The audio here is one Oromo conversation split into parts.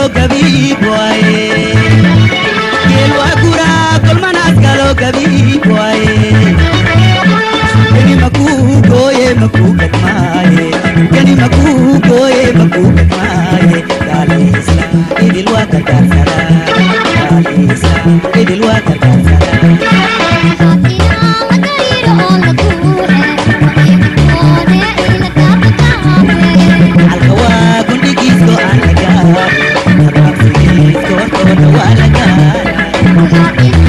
galoo gabii bu'aaye. Geelwaa guraa kolmanaas galoo gabii bu'aaye. Gani makuu gooyee makuu gadmaaye. Gani makuu gooyee makuu gadmaaye. Gaaleessa idil waa gargaarsara. Gaaleessa idil waa gargaarsara. Alkawaa gundigiisko aan lagaa. Tarraabsigiisko toota waa lagaa.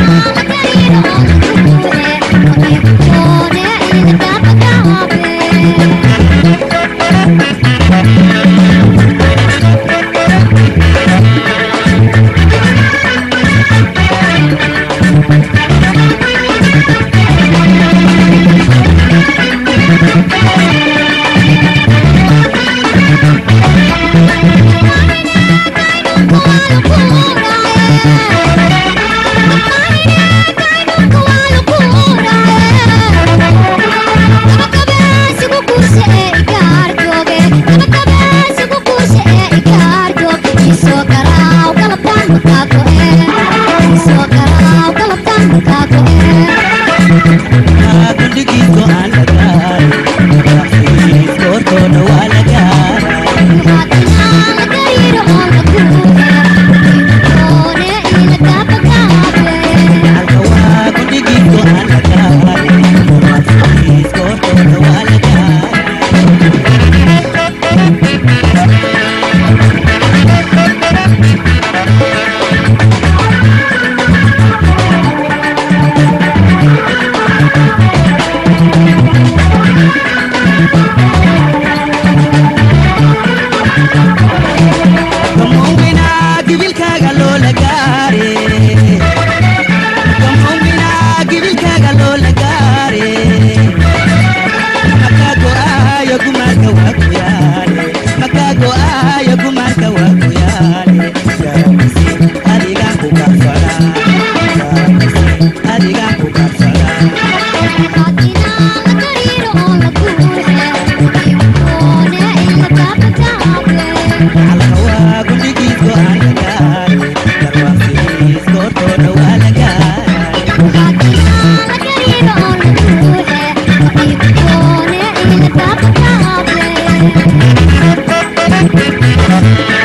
Gundigiisko aan lagaa. Tarraabsigiisko toota waa lagaa. Alkawaa gundigiisko aan lagaa. Tarraabsigiisko toota waa lagaa. Gamoowwina gibilkaaga loola gaare. Gamoowwina gibilkaaga loola gaare. Makkaa go'aayo gumaarka waa goyaale. Makkaa go'aayo gumaarka waa goyaale. Garamisi adigaan ku gaafadha. Garamisi adigaan ku gaafadha. Alkawaa gundigiisko aan lagaare. Tarwaaqsigiisko toota waa lagaare. Thank you.